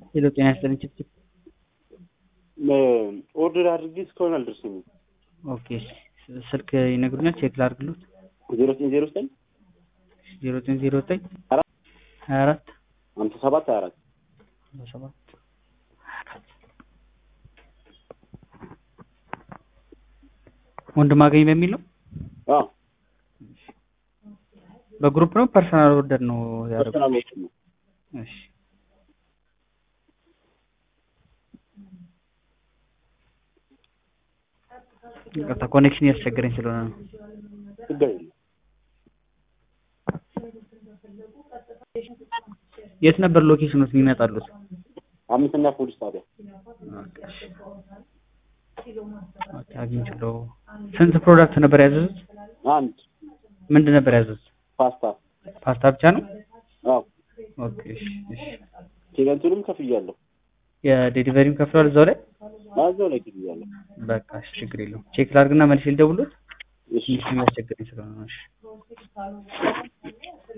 ሄሎ ጤና ይስጥልኝ ችፕችፕ ኦርደር አድርጌ እስካሁን አልደረሰኝም። ኦኬ ስ- ስልክ ይነግሩኛል ቼክ ላድርግሎት ዜሮ ዘጠኝ ዜሮ ዘጠኝ ዜሮ ዘጠኝ ዜሮ ዘጠኝ አራት ሀያ አራት ሀምሳ ሰባት ሀያ አራት ሀምሳ ሰባት ወንድም አገኝ በሚል ነው አዎ በግሩፕ ነው ፐርሰናል ኦርደር ነው ያደረጉት ፐርሰናል ኦርደር ነው። እሺ ይቅርታ ኮኔክሽን እያስቸገረኝ ስለሆነ ነው ችግር የለም። የት ነበር ሎኬሽኖት የሚመጣሉት አምስተኛ ፖሊስ ጣቢያ ኦኬ አግኝቼው ስንት ፕሮዳክት ነበር ያዘዙት አንድ ምንድን ነበር ያዘዙት ፓስታ ፓስታ ብቻ ነው አዎ ኦኬ እሺ እሺ ኬገንቱንም ከፍያለሁ። የዴሊቨሪም ከፍሏል እዛው ላይ እዛው ላይ ከፍያለሁ። በቃ እሺ ችግር የለውም ቼክ ላድርግና መልሼ ልደውልዎት እሺ ትንሽ የሚያስቸግረኝ ስለሆነ ነው እሺ